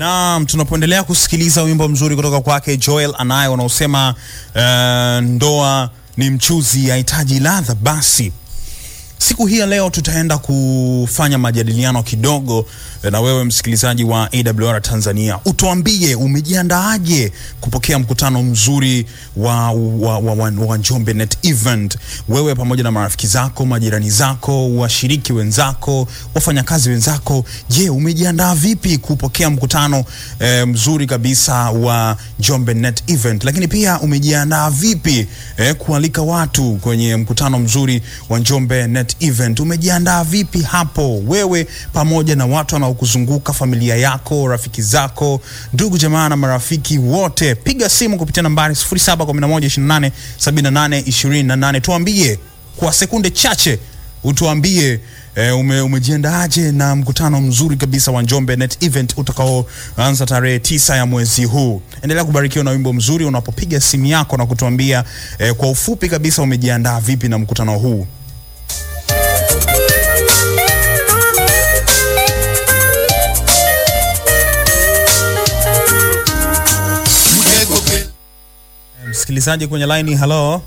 Naam, tunapoendelea kusikiliza wimbo mzuri kutoka kwake Joel anaye unaosema uh, ndoa ni mchuzi, hahitaji ladha. Basi siku hii ya leo tutaenda kufanya majadiliano kidogo na wewe msikilizaji wa AWR Tanzania, utuambie umejiandaaje kupokea mkutano mzuri wa, wa, wa, wa, wa Njombe Net Event, wewe pamoja na marafiki zako, majirani zako, washiriki wenzako, wafanyakazi wenzako. Je, umejiandaa vipi kupokea mkutano eh, mzuri kabisa wa Njombe Net Event? Lakini pia umejiandaa vipi eh, kualika watu kwenye mkutano mzuri wa Njombe Net Event? Umejiandaa vipi hapo wewe pamoja na watu wanaokuzunguka, familia yako, rafiki zako, ndugu jamaa na marafiki wote? Piga simu kupitia nambari 0711287828 tuambie kwa sekunde chache, utuambie E, ume, umejiandaaje na mkutano mzuri kabisa wa Njombe Net Event utakaoanza tarehe tisa ya mwezi huu. Endelea kubarikiwa na wimbo mzuri unapopiga simu yako na kutuambia e, kwa ufupi kabisa umejiandaa vipi na mkutano huu. Msikilizaji kwenye line, hello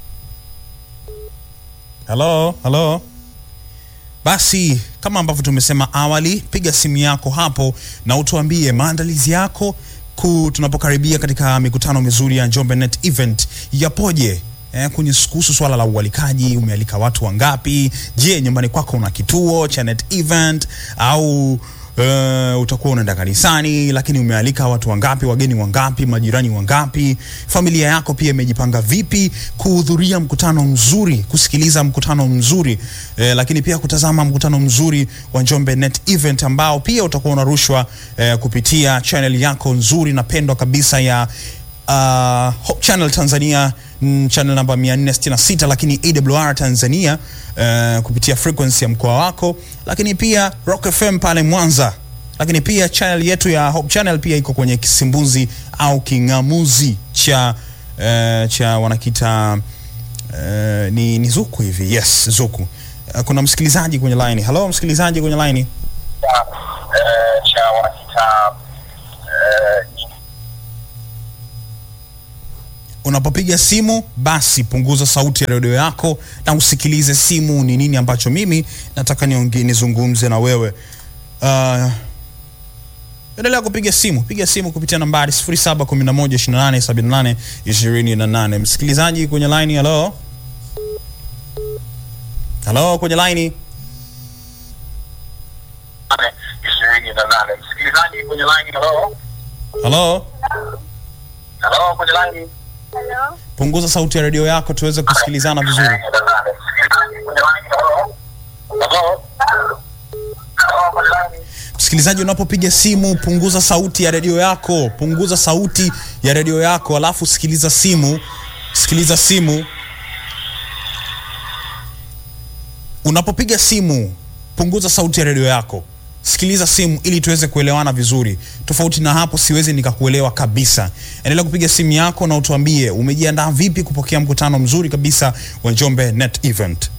hello hello. Basi kama ambavyo tumesema awali, piga simu yako hapo na utuambie maandalizi yako ku tunapokaribia katika mikutano mizuri ya Njombe Net Event yapoje? Eh, kwenye kuhusu swala la ualikaji, umealika watu wangapi? Je, nyumbani kwako una kituo cha Net Event au Uh, utakuwa unaenda kanisani, lakini umealika watu wangapi? Wageni wangapi? Majirani wangapi? Familia yako pia imejipanga vipi kuhudhuria mkutano mzuri, kusikiliza mkutano mzuri eh, lakini pia kutazama mkutano mzuri wa Njombe Net Event ambao pia utakuwa unarushwa eh, kupitia channel yako nzuri na pendwa kabisa ya uh, Hope Channel Tanzania mm, channel namba 466 lakini AWR Tanzania uh, kupitia frequency ya mkoa wako, lakini pia Rock FM pale Mwanza, lakini pia channel yetu ya Hope Channel pia iko kwenye kisimbuzi au king'amuzi cha uh, cha wanakita uh, ni, ni Zuku hivi. Yes, Zuku. Uh, kuna msikilizaji kwenye line. Hello, msikilizaji kwenye line. eh, cha wanakita eh, Unapopiga simu basi punguza sauti ya redio yako na usikilize simu. Ni nini ambacho mimi nataka nionge, nizungumze na wewe. Uh, endelea kupiga simu, piga simu kupitia nambari 0711287828. Msikilizaji kwenye line, hello hello, kwenye line, nane ishirini na nane msikilizaji kwenye line halo hello, halo kwenye line Hello. punguza sauti ya redio yako tuweze kusikilizana vizuri. ishirini na nane msikilizaji kwenye line halo halo halo kwenye line Msikilizaji, unapopiga simu punguza sauti ya redio yako, punguza sauti ya redio yako, alafu sikiliza simu, sikiliza simu. Unapopiga simu punguza sauti ya redio yako, sikiliza simu ili tuweze kuelewana vizuri. Tofauti na hapo, siwezi nikakuelewa kabisa. Endelea kupiga simu yako na utuambie umejiandaa vipi kupokea mkutano mzuri kabisa wa Njombe Net Event.